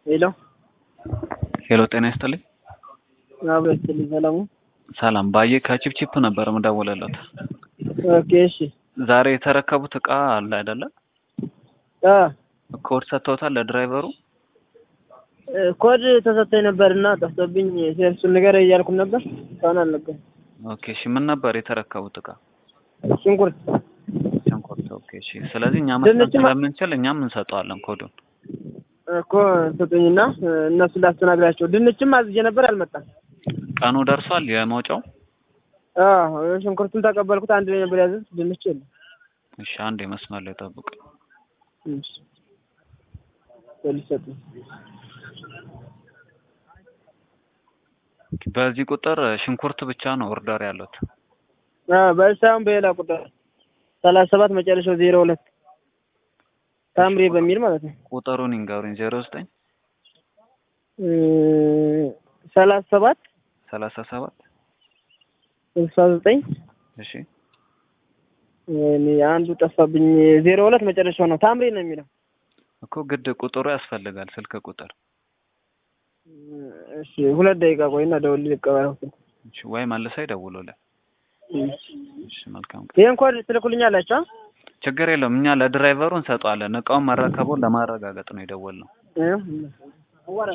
ሄሎ ሄሎ ጤና ይስጥልኝ። አብሮ ይስጥልኝ። ሰላሙ ሰላም ባየ ከቺፕቺፕ ነበር የምደውልለት። ኦኬ እሺ። ዛሬ የተረከቡት እቃ አለ አይደለ? አ ኮድ ሰጥተውታል ለድራይቨሩ? ኮድ ተሰጥቶኝ ነበርና ጠፍቶብኝ ሴልሱን ንገር እያልኩም ነበር እስካሁን አልነገረም። ኦኬ እሺ። ምን ነበር የተረከቡት እቃ? ሽንኩርት ሽንኩርት። ኦኬ እሺ። ስለዚህ እኛ መስጠት ድንችማ- ስለምንችል እኛም እንሰጠዋለን ኮዱን። እኮ ስጡኝና እነሱ ላስተናግዳቸው። ድንችም አዝዤ ነበር አልመጣም። ቀኑ ደርሷል የመውጫው? አዎ ሽንኩርቱን ተቀበልኩት። አንድ ላይ ነበር ያዘዝ ድንች የለም። እሺ አንድ የመስመር ላይ ጠብቅ። እሺ ፖሊስ ሰጡኝ። በዚህ ቁጥር ሽንኩርት ብቻ ነው ኦርደር ያሉት። አዎ በሳም በሌላ ቁጥር ሰላሳ ሰባት መጨረሻው ዜሮ ሁለት ታምሬ በሚል ማለት ነው። ቁጥሩን ይንገሩኝ። ዜሮ ዘጠኝ ሰላሳ ሰባት ሰላሳ ሰባት ስልሳ ዘጠኝ እሺ ወይኔ አንዱ ጠፋብኝ። ዜሮ ሁለት መጨረሻው ነው። ታምሬ ነው የሚለው። እኮ ግድ ቁጥሩ ያስፈልጋል። ስልክ ቁጥር እሺ ሁለት ደቂቃ ቆይና ደውል ልቀበለው። እሺ፣ ወይ መልሳ ይደውሉልን። እሺ መልካም ቀን። ይሄን ኮድ ትልኩልኛላችሁ? አ? ችግር የለውም። እኛ ለድራይቨሩ እንሰጠዋለን። እቃውን መረከቡን ለማረጋገጥ ነው የደወልነው። እ